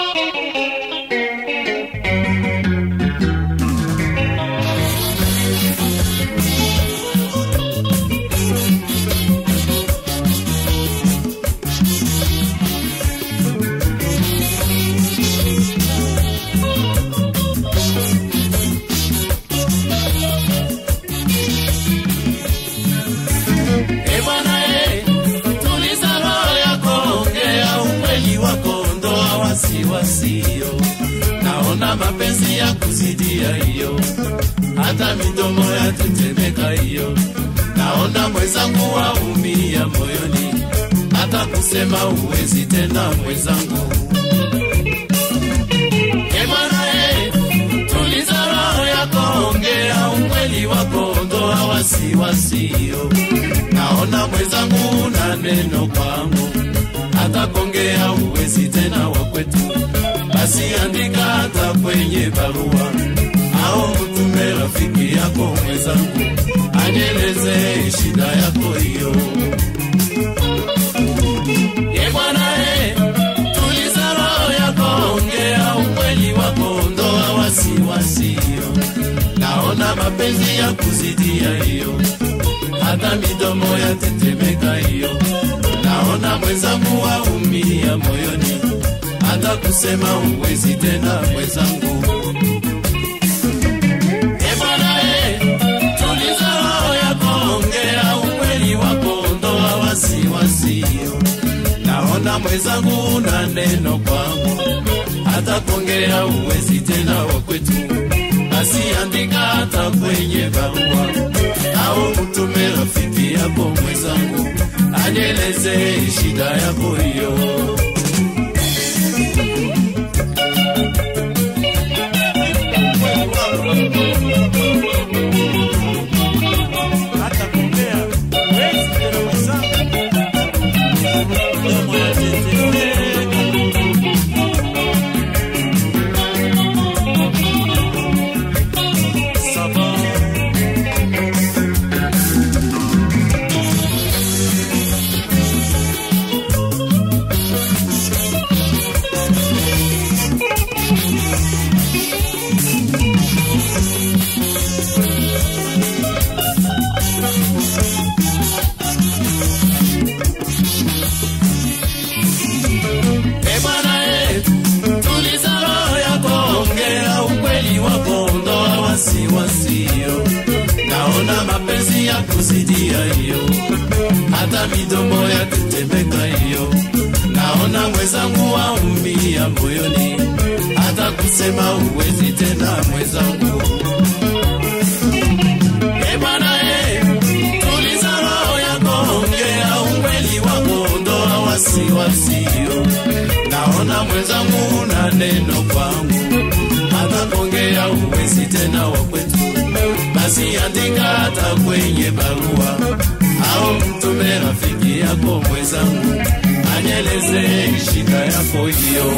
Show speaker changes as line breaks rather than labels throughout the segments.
E bwana e, tuliza roho yako, ongea ukweli wako, ondoa wasiwasio. Naona mapenzi ya kuzidia hiyo, hata midomo yatetemeka hiyo. Naona mwenzangu waumia moyoni, hata kusema uwezi tena mwenzangu. E bwana e, tuliza roho yako, ongea ukweli wako, ondoa wasiwasio. Naona mwenzangu na neno kwangu, hata kongea uwezi tena wa kwetu, basi andika hata kwenye barua au mtume rafiki yako mwenzangu, anyeleze shida yako hiyo. Ye bwana e, tuliza roho yako, ongea ukweli wako, ondoa wasiwasio. Naona mapenzi ya kuzidia hiyo, hata midomo yatetemeka hiyo. Naona mwenzangu waumia moyoni, hata kusema uwezi tena mwenzangu. E bwana e, tuliza roho yako, ongea ukweli wako, ondoa wasiwasio. Naona mwenzangu na neno kwangu, hata kuongea uwezi tena wa kwetu, basi andika hata kwenye barua au mtume rafiki yako mwenzangu, anyeleze shida yako hiyo.
hata kuongea huwezi tena mwenzangu, midomo yatetemeka. Sababu
E bwana e, tuliza roho yako, ongea ukweli wako, ondoa wasiwasio. Naona mapenzi ya kuzidia hiyo, hata midomo ya tetemeka hiyo. Naona mwenzangu waumia moyoni, hata kusema uwezi tena mwenzangu. E bwana e, tuliza roho yako, ongea ukweli wako, ondoa wasiwasio. Naona mwenzangu na neno kwangu, hata kuongea uwezi tena wa kwetu, basi andika hata kwenye barua au mtume rafiki yako mwenzangu, anyeleze shida yako hiyo.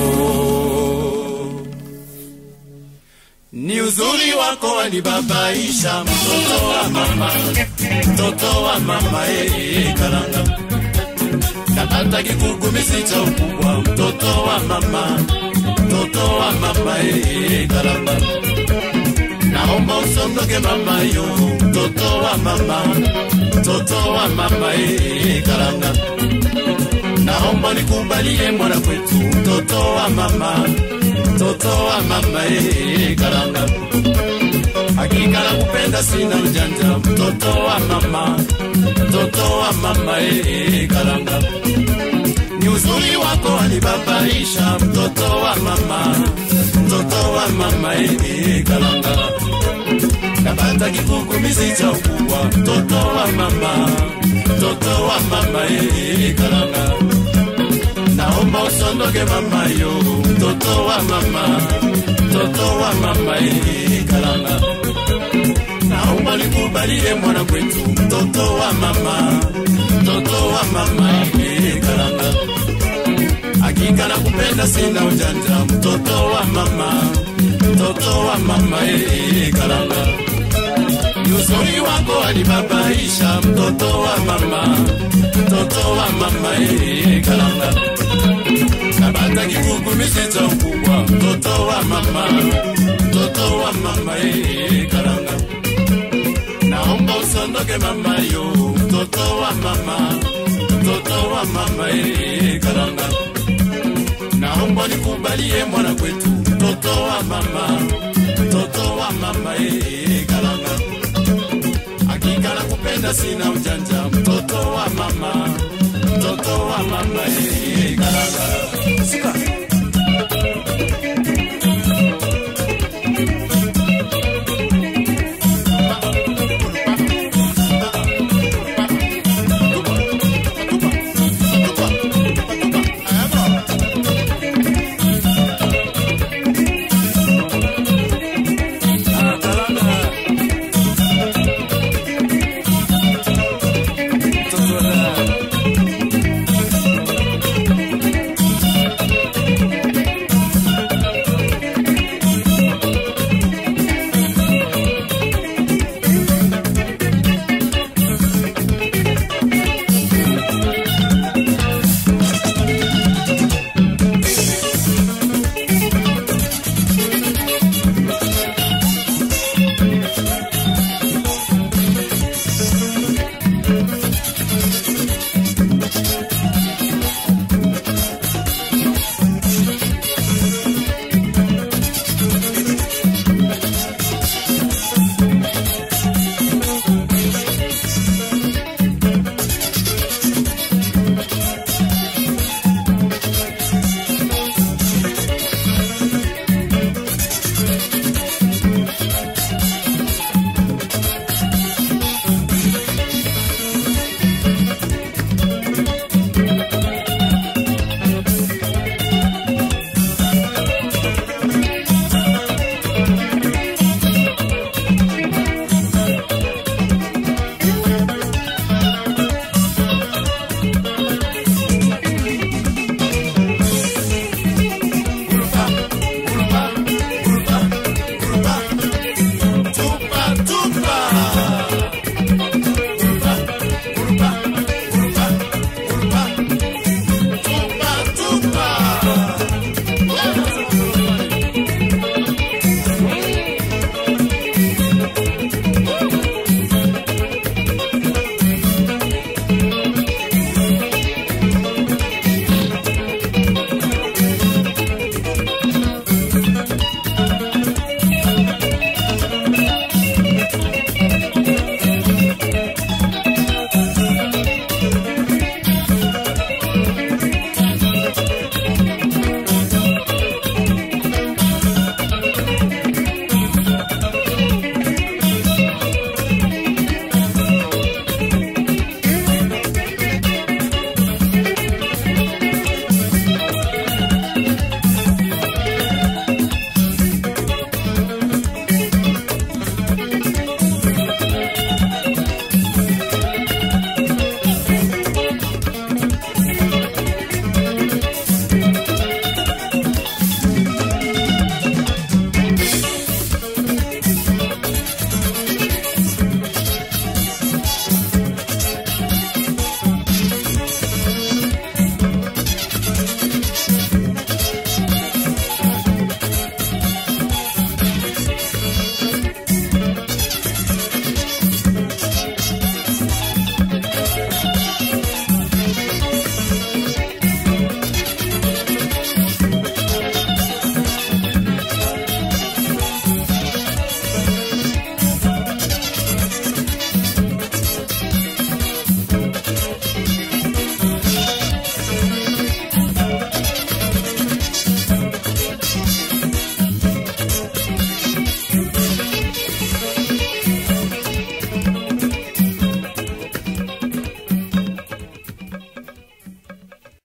Ni uzuri wako wanibabaisha, mtoto wa mama, mtoto wa mama, eh, karanga kapata kigugumizi cha ukubwa, mtoto wa mama, mtoto wa mama, eh, karanga naomba usondoke mama yo, mtoto wa mama, mtoto wa mama, eh, karanga naomba nikubalie mwana kwetu, mtoto wa mama, mtoto wa mama, eh, karanga hakika nakupenda sina ujanja, mtoto wa mama, mtoto wa mama, eh, karanga ni uzuri wako wanibabaisha, mtoto wa mama, mtoto wa mama, eh, karanga napata kigugumizi cha ukubwa, mtoto wa mama, mtoto wa mama, eh, karanga naomba usondoke mama yo, mtoto wa mama, mtoto wa mama, eh, karanga naomba nikubalie mwana kwetu, mtoto wa mama, mtoto wa mama, eh, karanga hakika nakupenda sina ujanja, mtoto wa mama, mtoto wa mama, eh, karanga ni uzuri wako wanibabaisha, mtoto wa mama, mtoto wa mama, eh, karanga napata kigugumizi cha ukubwa mtoto wa mama mtoto wa mama eh, karanga naomba usondoke mama yo mtoto wa mama mtoto wa mama eh, karanga naomba nikubalie mwana kwetu mtoto wa mama mtoto wa mama eh, karanga hakika nakupenda sina ujanja mtoto wa mama mtoto wa mama eh, karanga
Sika.